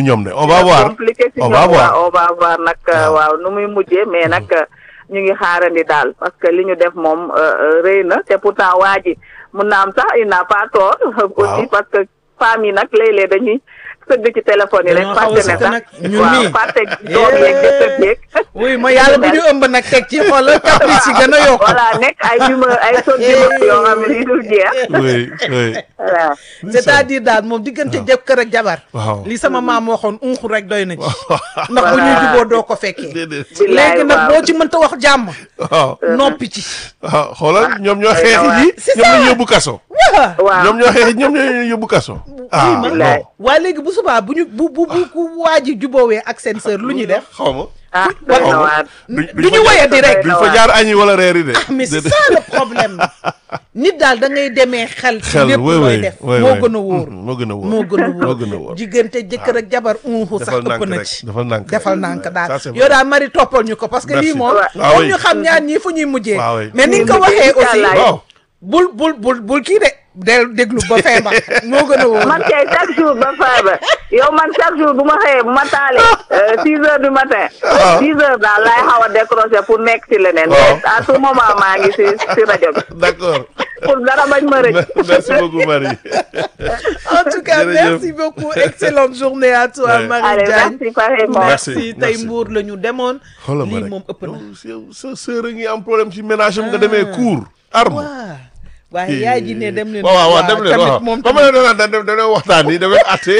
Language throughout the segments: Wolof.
ñoom de on va voir compliqué si on ñoom va voir waaw on va voir nag Waaw. waaw nu muy mujjee mais nag ñu ngi xaarandi daal parce que li ñu def moom euh, euh, rëy na te pourtant waa ji mun na am sax il n'a pas tort aussi parce que femmes yi nag léeg-léeg dañuy sëgg ci téléphone yi rek Dañoo xaw a fàtte ne sëgg sax nag, ñun waaw mii. fàtte doom yeeg jëkkër yeeg oui ma yàlla bi ñu ëmb nag teg ci xoolal caprice yi gën a yokk voilà nekk ay humeur ay sot humeur yoo xam ne yi dul jeex oui oui voilà c'est-à-dire daal moom diggante jëkkër ak jabar waaw li sama maam waxoon unxu rek doy na ci ndax bu ñuy juboo doo ko fekkee déedéet billaay léegi nag waaw. boo ci mënta wax jàmm waaw noppi ci waaw xoolal ñoom ñoo doy na xeexi waar. ji C'est ñoom ça. ñoo yóbbu kaso waa waaw ñoom ñoo xeexi ñoom ñoo yóbbu kaso ah billaay. non waaye léegi bu subaa bu ñu bu bu bu ku waa ji juboowee ak seen sœur lu ñuy def xaw ma ah doy na waar duñ du ñu woye di rek duñ fa jaar añi wala reer yi de mais c'est ça le problème nit daal da ngay demee xel ci xel lépp oui looy oui def oui moo oui. gën a wóor moo gën a wóor moo gën a moo gën a wóor wóor diggante jëkkër ak jabar unxu sax defal ëpp nànk na rek ci defal nànk defal rek. nànk Ça, daal c'est yow vrai. daal mari toppal ñu ko parce que lii Merci. moom Ah pour oui. ñu xam ñaar ñii fu ñuy mujjee Ah oui. mais ni nga ko Fu ñuy waxee mujjee, aussi inch'Allah. waaw bul bul bul bul kii de del déglu ba feebar moo gën a wóor man kay chaque jour ba feebar yow man chaque jour bu ma xëyee bu ma taalee six heures du matin six heures daal laay xaw a décrocher pour nekk ci leneen Waaw. mais à tout moment maa ngi si si rajo bi d'accord pour dara bañ ma rëcc merci beaucoup Marie en tout cas Jërëjëf. merci beaucoup excellente journée à toi Ouais. Marie allez Diagne merci pareillement Merci, merci tey merci. mbuur la ñu demoon xoolal ma lii rek moom ëpp na yow sa sœur a ngi am problème ci ménage am nga demee cours arme waaw waaye yaay ji ne dem leen waaw waaw waaw dem leen tamit waaw moom comme ne dana dem dem waxtaan ni damay atte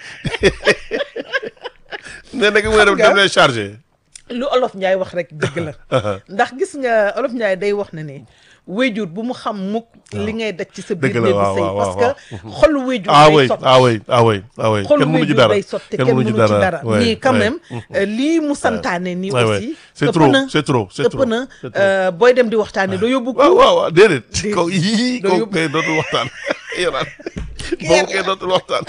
ne nag mu dem dem leen chargé lu olof Njaay wax rek dëgg la ndax gis nga olof Njaay day wax na ne wéjur bu mu xam mukk li ngay daj ci sa biir Dëgg la, néegu waaw, sëy waaw, parce waaw. que xolu wéjur ah day oui sotti ah oui ah oui ah oui xolu kenn mënu ci wéjur dara day sotti kenn mënu ci dara ouais, mais quand ouais. même euh, lii mu santaane nii Ouais, ouais. aussi C'est ëpp trop, na c'est trop, c'est ëpp trop, na c'est trop. euh, booy dem di waxtaane doo yóbbu waaw ko waaw waaw déedéet Déedéet. kaw yii Doo kaw yóbbu- kay dootul waxtaan yoraan boobu kay dootul waxtaan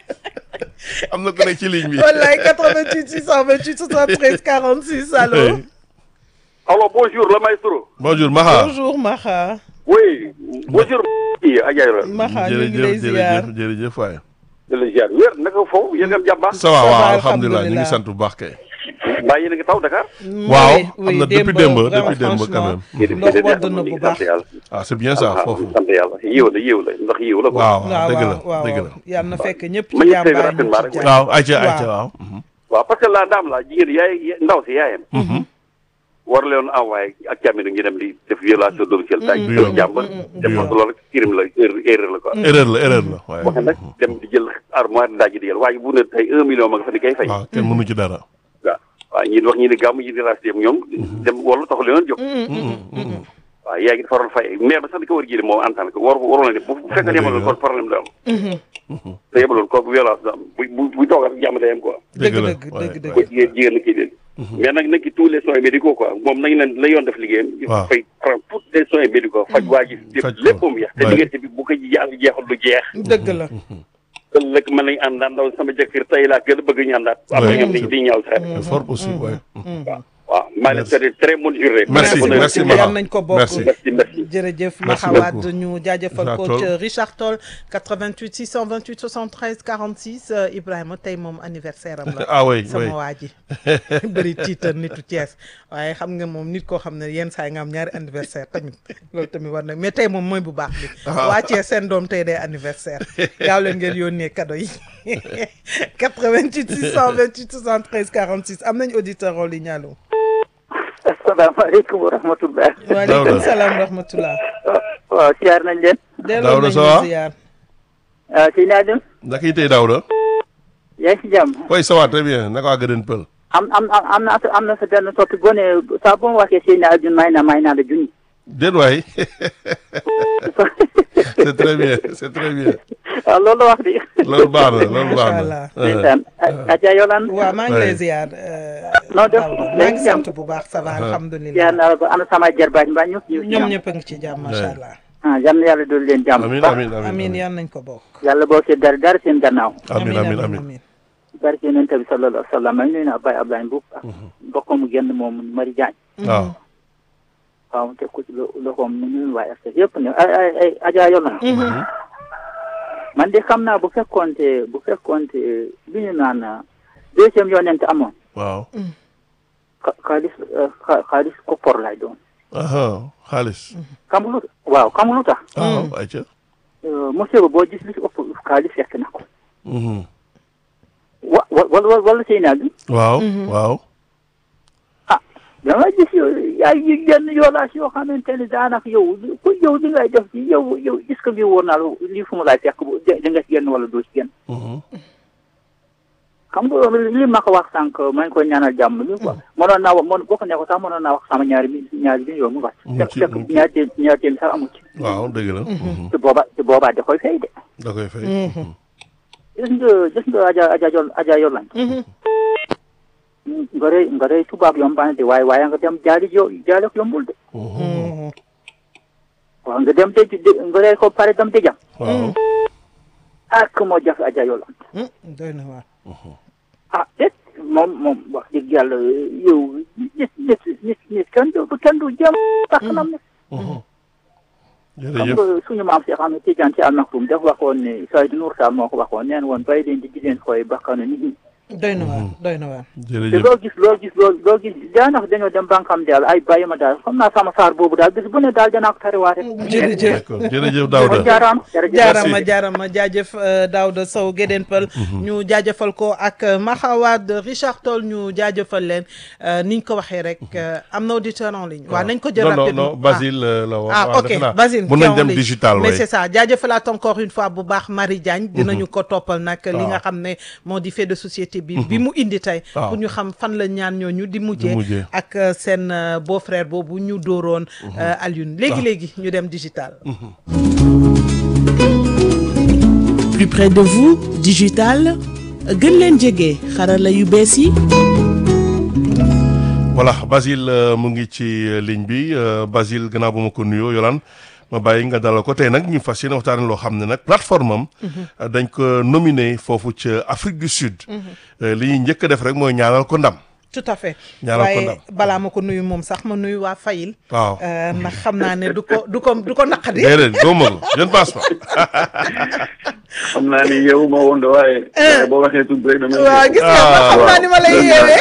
am na ku nekk ci ligne bi wallaay 88 628 73 46 allo Alors bonjour le maestro. bonjour Maha bonjour Maxa Oui, bonjour. kii Adja Ibrahima. Maxa ñu ngi lay jërëjëf ziar jërëjëf jërëjëf waay di la ziar wér naka foofu yéen a ngi am jàmm baax. ça va Ça va, waaw alhamdulilah ñu ngi alhamdulilah. sant bu baax kay mbaa yéen a ngi taw Dakar. waaw Oui, am oui, na depuis démb, démb vraiment, depuis démb quand franchement. même ndox wadd na bu baax sant yàlla. ah c'est bien ça foofu sant yàlla yiw la yiw la ndax yiw la quoi. waaw waaw dëgg la waaw waaw dëgg la yàlla na fekk ñëpp Ma ci ñu tey jàmbaar ñu rapidement ci rek. jàmm. waaw ayca Waaw. ayca waaw mhm. waaw parce que la dame la jigéen yaay ndaw si yaayam. war leen envoyé ak càmminu ngi dem di def violation domicile daaj Du ko yoon. jàmbal def yoon. ko loolu rek crime la erreur erreur la quoi erreur la erreur la waaye waxe nag dem di jël armoire daaj di jël waaye bu ne tey un million ma nga fa di kay fay waaw kenn mënu ci dara waaw waaw ñi di wax ñi di gàmm ñi di ras dem ñoom dem wala taxul leen jóg waaw yaa ngi dafa waroon fay mais ba sax di ko war a jiite moom en tant que war waroon na ne bu bu fekkee ne yemaloon kon problème du am te yemaloon kooku violence du am bu bu bu toog ak jàmm day am quoi dëgg la dëgg waaye, dëgg ko dëgg jigéen jigéen na kii leen mais nag nag ki tous les soins médicaux quoi moom nañu leen la yoon def liggéeyam Waaw. fay prendre tous les soins médicaux faj waa ji def Faj ko. lépp mu yeex te Ouais. diggante bi bu ko jàng jeexul du jeex dëgg la ëllëg mën nañu àndaan ndaw sama jëkkër tey laa gën a bëgg ñu àndaat am na Ouais. ñoom dañuy di ñaaw sax c'est fort aussi ouais. waaw waaw maa leen Merci. souhaité très bonne journée merci Bonne- merci yal Maha nañ ko bokk. merci merci merci jërëjëf Merci Maxawad beaucoup. ñu jaajëfal Richard ko Toll. ca Richard Toll 88 628 73 46 euh, Ibrahima tey moom anniversaire am la. ah oui oui sama waa ji bëri tiitar nitu Thiès waaye xam nga moom nit koo xam ne yenn saa yi nga am ñaari anniversaire tamit loolu tamit war na mais tey moom mooy bu baax bi waa Thiès seen doom tey day anniversaire gaaw leen ngeen yónnee cadeau yi 88 628 73 46 am nañ auditeur en ligne allo asalaamaaleykum wa rahmatullah waaleykum salaam wa rahmatullah waaw siyaar nañ leen delloo Daouda nañu ça va? ziar ah sëñ Adem naka yi tey Daouda yaa ngi si jàmm oui ça va très bien naka waa Gëdën Pël am am am am na am na sa benn soppi gone saa bu ma waxee sëñ Adem may na may naa la junni déet waay c'est très bien c'est très bien waaw loolu la wax di loolu baax na loolu baax Macha na Allah. ndeysaan Adja Yolande waaw maa ngi lay Ouais. ziar. noo def maa ngi sant bu baax ça va alhamdulilah. siyaar naa la ba ana sama jarbaaj mbaa ñëpp ñu ñoom ñëpp a ngi ci jàmm macha allah. ah yal na yàlla doon leen jàmm bu amin baax amin amin amiin yan nañ ko bokk. yàlla boo see dara dara seen gannaaw amin amin amin barke yonent bi sallallahu alayhi wa sallam maa ngi nuyu naa Baye Ablaye Mbuub ak mbokkam mu génn moom Mari Diagne waaw waaw te ku ci lo loxoom nu ñu waaye ak yëpp ne ay ay ay Adja Yolande man de xam naa bu fekkoonte bu fekkoonte li ñu naan deuxième yonent amoon waaw xa- xaalis euh, xa- xaalis koppor lay doon aha xaalis xam nga lu waaw xam nga lu tax waaw ayca Euh, monsieur ba boo gis li ci ëpp xaalis fekk na ko Mhm. wa wa wala wala sëy naa bi waaw waaw ah dama gis yow yaay yi yenn yoolaas yoo xamante ne daanaka yow ku yow li ngay def ci yow yow est-ce que lii wóor naa la lii fu mu laay fekk bu da da nga ci génn wala doo ci génn Mhm. xam nga li ma ko wax sànq maa ngi koy ñaanal jàmm li quoi mënoon naa wax boo ko nekkoon sax mënoon naa wax sama ñaari mi ñaari bi yow mu wax Mu fekk ci- fekk mu ci- ñaari téem ñaari téem sax amu ci waaw dëgg la Mhm. te booba te boobaa da koy fay de da koy fay gis nga gis nga aja aja yol aja yolan nga rey nga rey tubaab yombaan de waaye waaye nga dem jaali jo jaali ko yombul de Mhm. waaw nga dem de de- nga rey ko pare dem de jam waaw ak moo jafe aja yolan doy na waar ah déet moom moom wax dëgg yàlla yow nit nit nit nit kenn du kenn du jëm bakkanam ne Mhm. xam jërëjëf nga suñu maam si xam ne Tijaan ci Al Maktoum dafa waxoon ne Seydou Nour Tall moo ko waxoon neen woon bàyyi leen di di leen koy bakkanu nit ñi doy na waar doy na waar te jërëjëf loo gis loo gis loo loo gis daanaka dañoo dem bankam daal ay bàyyi ma daal xam naa sama saar boobu daal bis bu ne daal danaa ko tariwaate jërëjëf d'accord jërëjëf kon Daouda jaaraam jërëjëf jaarama jaarama jaajëf euh, Daouda Sow Guédén Peul ñu jaajëfal ko ak euh, Mahawad Richard Toll ñu jaajëfal leen euh, niñ ko waxee rek euh, am na auditeur en ligne waaw nañ ko jël non non rapidement non Basile euh, la wax ah waaw, ok defe naa. Basile mun qui est nañ en dem ligne. digital mais way c'est ça jaajëfalaat encore une fois bu baax Marie Diagne dinañu ko toppal nag li nga xam ne moo di fait de société bi bi mu indi tey Waaw. pour ñu xam fan la ñaan ñooñu di mujjee mujjee. ak euh, seen euh, beau-frère boobu ñu dóoroon euh, Alioune léegi-léegi ñu dem digital plus près de vous digital gën leen jege xarala yu bees yi voilà Basile euh, mu ngi ci euh, ligne bi euh, Basile gannaaw ba ma ko nuyoo Yolaan ma bàyyi nga dalal ko tey nag ñu fas yéene waxtaane loo xam ne nag plateforme am euh, dañ ko nominé foofu ca Afrique du Sud Euh, li ñuy njëkk a def rek mooy ñaanal ko ndam tout à fait Ñaanal ko waaye ndam. balaa ma ko nuyu moom sax ma nuyu waa Fayil waaw euh, ndax xam naa ne du ko du ko du ko naqadi déedéet góoma ko je ne pense pas xam naa ni yow ma woon de waaye. waaye boo waxee tudd rek dama. waaw gis nga ma xam naa ni ma lay yeewee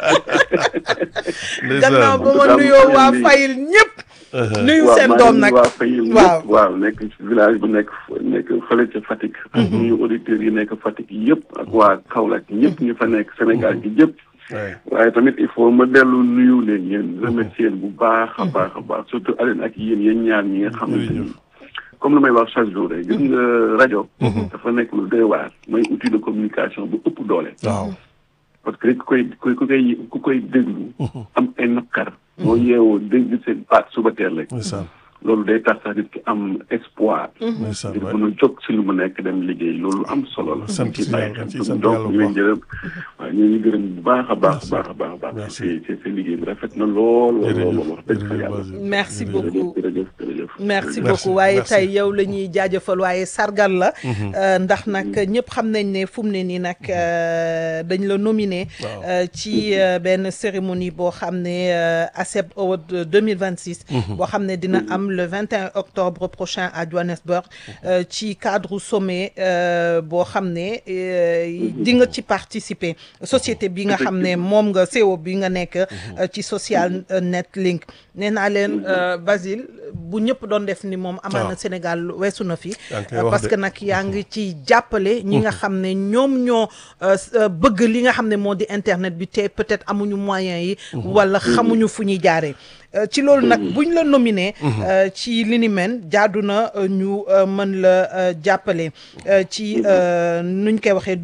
ndeysaan. gannaaw ba ma Am- nuyoo waa am- Fayil ñëpp nuyu waaw seen maa doom ngi nag waa Fayil waaw. ñëpp waaw nekk ci village bu nekk nekk fële ca Fatick. ak nuyu auditeurs yi nekk Fatick yëpp ak waa Kaolack ñëpp ñu fa nekk Sénégal gi yëpp. Ouais. waaye tamit il faut ma dellu nuyu leen yéen remercier leen bu baax a baax a baax surtout Aline ak yéen yéen ñaar ñi nga xamante ni comme lu may wax chaque jour rek gis nga rajo. dafa nekk lu doy waar mooy outil de communication bu ëpp doole. waaw parce que ku koy ku koy ku koy déglu. am ay naqar. boo yeewoo dégg seen baat suba teel rek. ndeysaan loolu day tax sax nit ki am espoir. ndeysaan ngir waay. mën a jóg si lu mu nekk dem liggéey loolu am solo la. Sant ci si bàyyi yàlla, xel. ci sant donc yàlla bu ñu leen baax. gërëm waaw ñu ngi gërëm bu baax a baax a baax a baax a baax. Merci. c'est c'est c'est liggéey bi rafet na lool. lool lool jërëjëf wax dëgg fa jërëjëf yàlla. Basile. merci Jërëjëf. beaucoup jërëjëf jërëjëf. merci Merci, beaucoup waaye merci. tey yow la ñuy jaajëfal waaye sargal la euh, ndax nag ñëpp xam nañ ne fu mu ne nii nag euh, dañ la nominé Waaw. euh, ci euh, benn cérémonie boo xam ne euh, ACEP Award 2026 boo xam ne dina am le 21 octobre prochain à Johannesburg euh, ci cadre sommet euh, boo xam ne euh, di nga ci participer société bi nga xam ne moom nga CEO bi nga nekk euh, ci social euh, net link nee naa leen euh, Basile bu ñëpp doon def ni moom amaana waaw. Sénégal weesu na fi yaa ngi koy euh, wax parce de. que nag yaa ngi ci jàppale ñi nga xam ne ñoom ñoo euh, s- euh, bëgg li nga xam ne moo di internet bi te peut-être amuñu moyens yi wala xamuñu fu ñuy jaaree Euh, ci loolu nag buñ la nominé euh, ci li ni mel jaadu na euh, ñu euh, mën la euh, jàppale euh, ci euh, nuñ koy waxee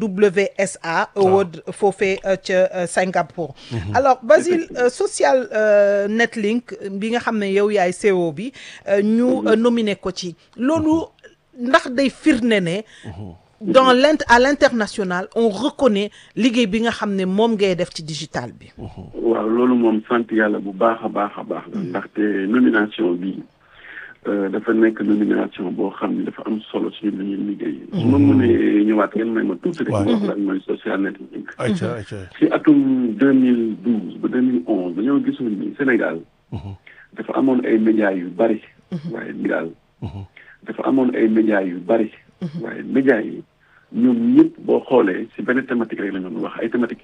WSA Award foofee euh, ca euh, Singapour alors Basile euh, social euh, netlink bi nga xam ne yow yaay CEO bi euh, ñu euh, nominé ko ci loolu ndax day firnde ne dans l'int à l'international on reconnaît liggéey bi nga xam ne moom ngay def ci digital bi waaw loolu moom sant yàlla bu baax a baax a baax la ndaxte nomination bi euh, dafa nekk nomination boo xam ne dafa am solo suñu lu ñuy liggéey su ma mënee ñëwaat ngeen may ma tuuti rek Waaw. ma wax lan mooy social networking ayca ayca ci atum deux mille douze ba deux mille onze dañoo gisoon ni Sénégal dafa amoon ay médias yu bari waaye Sénégal dafa amoon ay médias yu bari waaye médias yi ñoom ñëpp boo xoolee si benn thématique rek la ñu doon wax ay thématique